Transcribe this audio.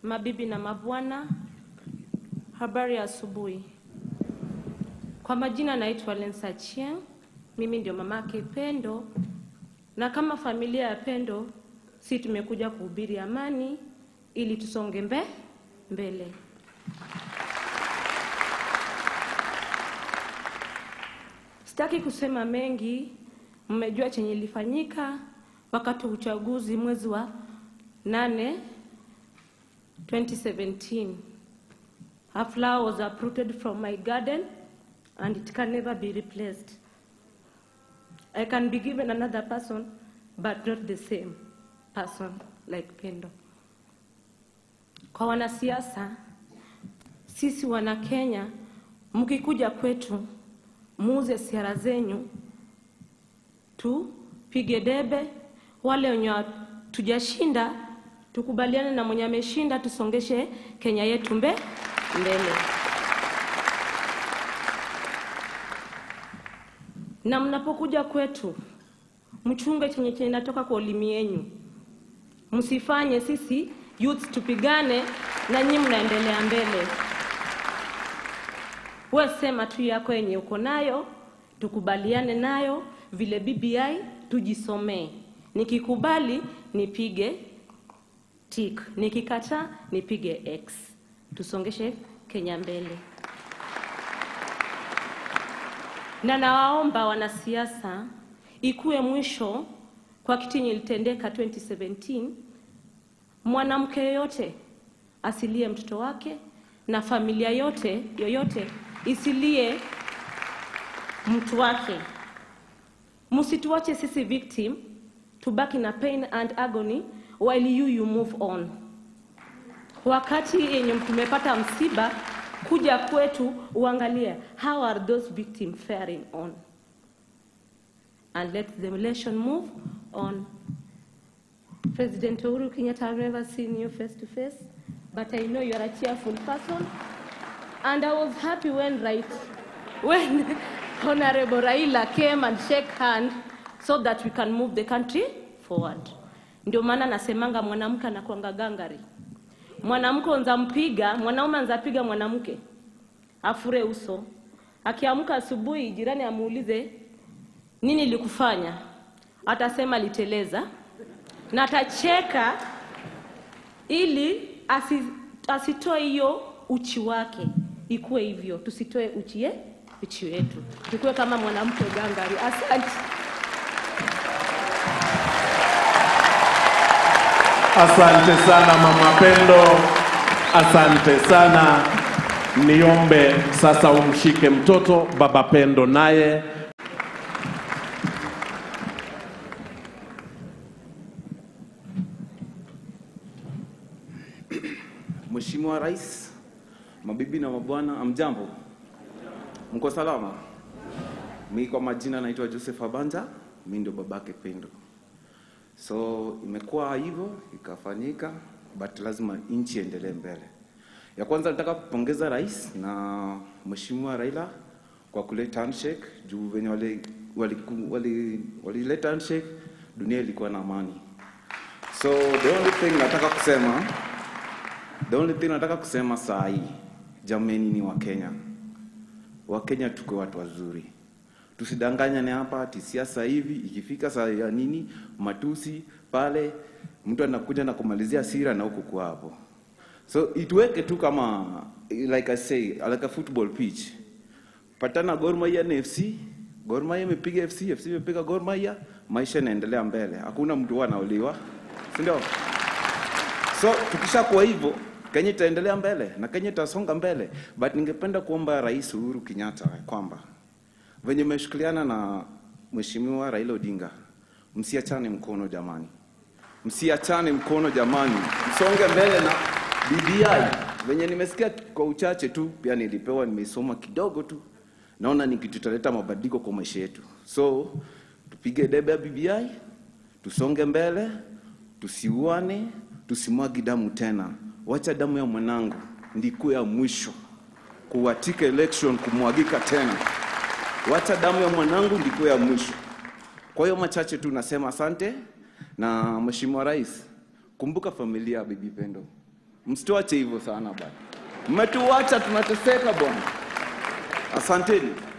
Mabibi na mabwana, habari ya asubuhi. Kwa majina naitwa Lensa Chieng, mimi ndio mamake Pendo, na kama familia ya Pendo si tumekuja kuhubiri amani ili tusonge mbe mbele. Sitaki kusema mengi, mmejua chenye ilifanyika wakati wa uchaguzi mwezi wa nane 2017. A flower was uprooted from my garden and it can never be replaced. I can be given another person but not the same person like Pendo. Kwa wanasiasa, sisi wana Kenya, mkikuja kwetu muuze siara zenyu, tupige debe. Wale wenye tujashinda tukubaliane na mwenye ameshinda, tusongeshe Kenya yetu mbe mbele. Na mnapokuja kwetu, mchunge chenye chenye inatoka kwa ulimi yenyu, msifanye sisi youth tupigane na nyinyi mnaendelea mbele. We sema tu yako yenye uko nayo, tukubaliane nayo vile BBI tujisomee. Nikikubali nipige tick, nikikataa nipige X. Tusongeshe Kenya mbele. Na nawaomba wanasiasa, ikuwe mwisho kwa kitu yenye ilitendeka 2017. Mwanamke yoyote asilie mtoto wake na familia yote yoyote isilie mtu wake. Msituache sisi victim tubaki na pain and agony while you you move on. Wakati yenye tumepata msiba, kuja kwetu uangalie how are those victims faring on and let the nation move on. President Uhuru Kenyatta, I've never seen you face to face, but I know you are a cheerful person. And I was happy when right when Honorable Raila came and shake hand so that we can move the country forward. Ndio maana nasemanga mwanamke anakuanga gangari. Mwanamke unza mpiga, mwanaume anza piga mwanamke. Afure uso. Akiamka asubuhi jirani amuulize nini likufanya? Atasema liteleza. Na atacheka ili asi, asitoe hiyo uchi wake ikuwe hivyo, tusitoe uchi ye uchi wetu, tukuwe kama mwanamke gangari. Asante. Asante sana Mama Pendo, asante sana. Niombe sasa umshike mtoto Baba Pendo naye Mheshimiwa Rais, mabibi na mabwana, amjambo? Mko salama? Mi kwa majina naitwa Joseph Abanja, mi ndio babake Pendo. So imekuwa hivyo ikafanyika, but lazima nchi iendelee mbele. Ya kwanza nataka kupongeza rais na Mheshimiwa Raila kwa kuleta handshake juu venye wali walileta wali, wali handshake, dunia ilikuwa na amani. So the only thing nataka kusema The only thing nataka kusema saa hii, jameni, ni Wakenya. Wakenya tuko watu wazuri, tusidanganyane hapa ati siasa hivi, ikifika saa ya nini matusi pale, mtu anakuja na kumalizia hasira na huko kwa hapo. So ituweke tu kama like I say, like a football pitch. Patana Gor Mahia na FC, Gor Mahia imepiga FC, FC imepiga Gor Mahia, maisha yanaendelea mbele, hakuna mtu huwa anauliwa, si ndio? So tukishakuwa hivyo Kenya itaendelea mbele na Kenya itasonga mbele, but ningependa kuomba Rais Uhuru Kenyatta kwamba venye mmeshikiliana na Mheshimiwa Raila Odinga, msiachane mkono jamani, msiachane mkono jamani, msonge mbele na BBI. Venye nimesikia kwa uchache tu, pia nilipewa, nimeisoma kidogo tu, naona ni kitu italeta mabadiliko kwa maisha yetu. So tupige debe ya BBI, tusonge mbele, tusiuane, tusimwagi damu tena. Wacha damu ya mwanangu ndikuwe ya mwisho kuwatika election kumwagika tena. Wacha damu ya mwanangu ndikuwe ya mwisho. Kwa hiyo machache tu nasema asante, na Mheshimiwa Rais, kumbuka familia ya Bibi Pendo. msituache hivyo sana bwana. Mmetuacha tunateseka bwana. Asanteni.